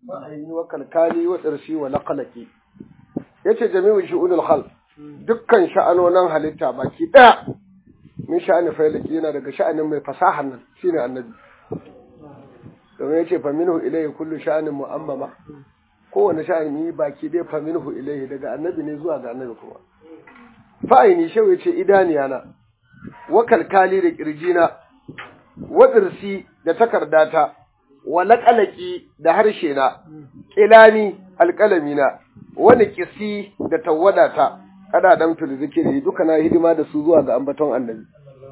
ma'aini wa kalkali wa tsirshi wa laqalaki yace jami'u shu'unul khalq dukkan sha'anonin halitta baki daya min sha'ani failaki yana daga sha'anin mai fasahan nan shine annabi domin yace fa minhu ilayhi kullu sha'anin mu'ammama kowane sha'ani baki dai fa minhu ilayhi daga annabi ne zuwa ga annabi kuma fa'aini shau yace idaniyana wa kalkali da kirjina wa tsirsi da takardata wa laƙalaƙi da harshe na, ƙilani alƙalami na, wani ƙisi da tawadata, kada dan fil zikiri duka na hidima da su zuwa ga ambaton annabi.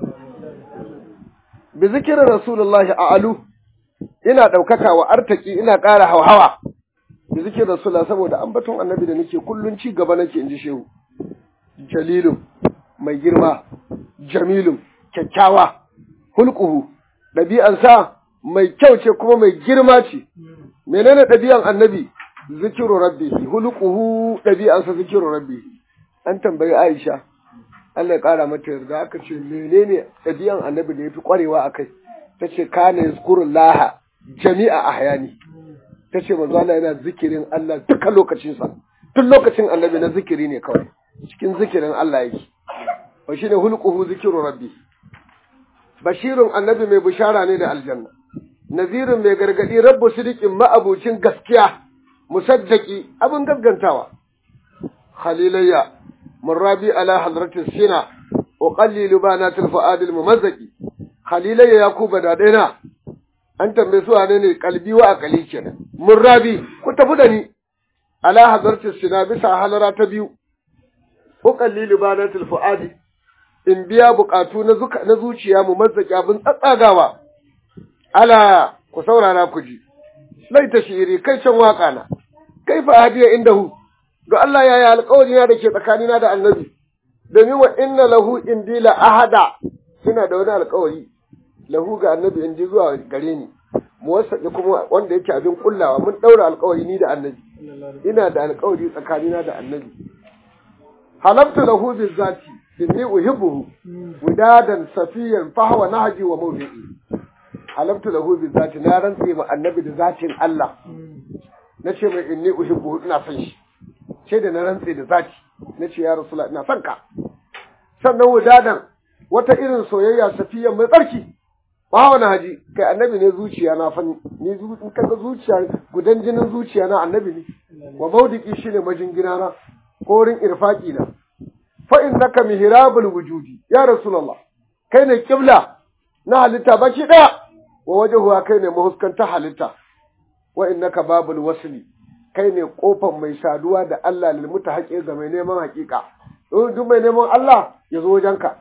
Bi zikirin Rasulullahi a alu, ina ɗaukaka wa artaki ina ƙara hauhawa. Bi zikirin Rasulullah saboda ambaton annabi da nake kullum ci gaba nake in ji shehu. Jalilun, mai girma, jamilun, kyakkyawa, hulƙuhu, ɗabi'ansa mai kyau ce kuma mai girma ce menene ɗabi'an annabi zikiru rabbihi huluquhu ɗabi'ansa zikiru rabbihi an tambayi Aisha Allah ya ƙara mata yarda aka ce menene ɗabi'an annabi da yafi ƙwarewa akai tace kana yazkurullaha jami'a ahyani tace manzo Allah yana zikirin Allah duka lokacin sa duk lokacin annabi na zikiri ne kawai cikin zikirin Allah yake wa shine huluquhu zikiru rabbihi bashirun annabi mai bishara ne da aljanna nazirin mai gargadi rabbu sidikin ma'abucin gaskiya musaddaki abin gaskantawa khalilayya murrabi ala hadratis sina wa qallilu banatil fuadil mumazzaki khalilayya yakuba da daina an tambaye su wane ne kalbi wa akali kenan murrabi ku tafi da ni ala hadratis sina bisa halara ta biyu wa qallilu banatil fuadi in biya bukatu na zuciya mu mazzaki abin tsatsagawa ala ku saurara ku ji laita shiri kai can waka na kai fa hadiya indahu ga Allah yaya alƙawari na da ke tsakanina da annabi domin wa inna lahu indi la ahada ina da wani alƙawari lahu ga annabi in ji zuwa gare ni mu wasa kuma wanda yake abin kullawa mun daura alƙawari ni da annabi ina da alƙawari tsakanina da annabi halabtu lahu bizati inni uhibbuhu widadan safiyan fahwa nahji wa mawdi'i halabtu lahu bizati na rantse ma annabi da zatin Allah nace mai inni uhibbuhu ina son shi ce da na rantse da zati nace ya rasulullah ina son ka sannan widadan wata irin soyayya safiyan mai tsarki fahwa nahji kai annabi ne zuciya na fa ni in kaga zuciya gudan jinin zuciya na annabi ne wa mawdi'i shine majingina na ko wurin irfaki na fa innaka mihrabul wujudi ya rasulullah kai ne kibla na halitta baki daya wa wajhuha kai ne mahuskanta halitta wa innaka babul wasli kai ne kofar mai saduwa da Allah lil mutahaqqi ga mai neman hakika duk mai neman Allah ya zo wajenka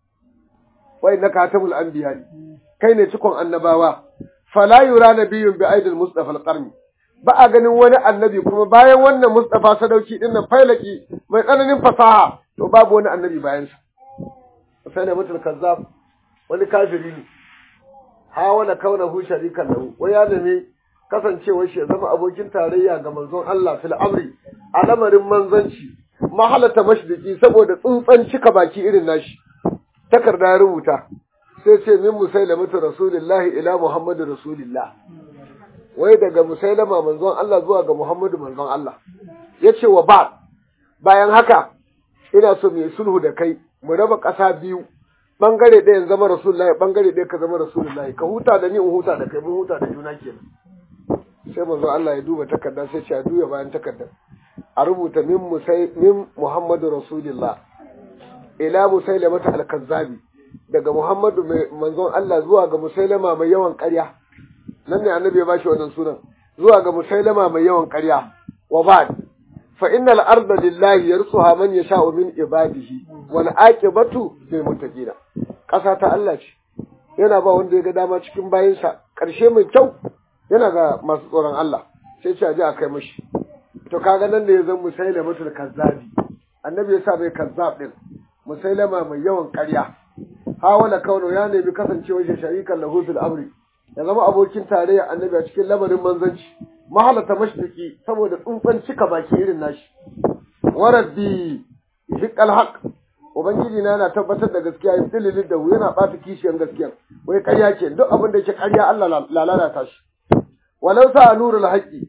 wa innaka hatamul anbiya kai ne cikon annabawa fala yura nabiyyun bi aidil mustafa al-qarni ba a ganin wani annabi kuma bayan wannan Mustafa sadauki din nan failaki mai tsananin fasaha to babu wani annabi bayan sa sai da mutul kazzab wani kafiri ne hawala kaunahu sharikan lahu wai ya nemi kasancewar shi ya zama abokin tarayya ga manzon Allah fil amri a lamarin manzanci mahalata mashdiki saboda tsuntsan cika baki irin nashi takarda ya rubuta sai ce min musailamatu rasulillahi ila muhammadu rasulillah wai daga musailama manzon Allah zuwa ga Muhammadu manzon Allah ya ce wa ba bayan haka ina so mai sulhu da kai mu raba ƙasa biyu bangare ɗaya zama rasulullahi bangare ɗaya ka zama rasulullahi ka huta da ni in huta da kai mun huta da juna kenan sai manzon Allah ya duba takarda sai ce a duya bayan takardar a rubuta min musai min Muhammadu rasulillah ila musailamata al-kazzabi daga Muhammadu manzon Allah zuwa ga musailama mai yawan ƙarya nan ne annabi ya bashi wannan sunan zuwa ga musailama mai yawan ƙarya wa ba'd fa innal arda lillahi yarsuha man yasha'u min ibadihi wal aqibatu lil muttaqina ƙasa ta Allah ce yana ba wanda ya ga dama cikin bayinsa ƙarshe mai kyau yana ga masu tsoron Allah sai ce a ji a kai mashi to kaga nan da ya zan musailama tul kazzabi annabi ya sa bai kazzab din musailama mai yawan ƙarya hawala kauno ya nemi kasancewar shi sharikan lahu fil amri ya zama abokin tarayya annabi a cikin lamarin manzanci mahalata mashriki saboda tsuntsan cika baki irin nashi waraddi hiqal haq ubangiji na yana tabbatar da gaskiya ya dalilin da yana bata kishiyan gaskiya wai ƙarya ke duk abin da yake ƙarya Allah lalata shi walau sa nurul haqi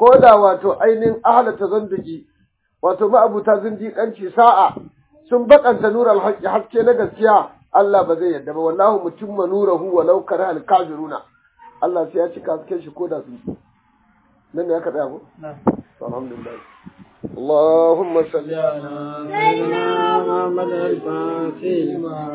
ko da wato ainihin ahalata zanduki wato ma'abuta zindiƙanci sa'a sun bakanta nural haqqi haske na gaskiya Allah ba zai yarda ba wallahu mutimma nurahu walau kara al kafiruna Allah sai ya cika hasken shi ko da sun nan ne aka tsaya ko alhamdulillah اللهم صل على سيدنا محمد الفاتح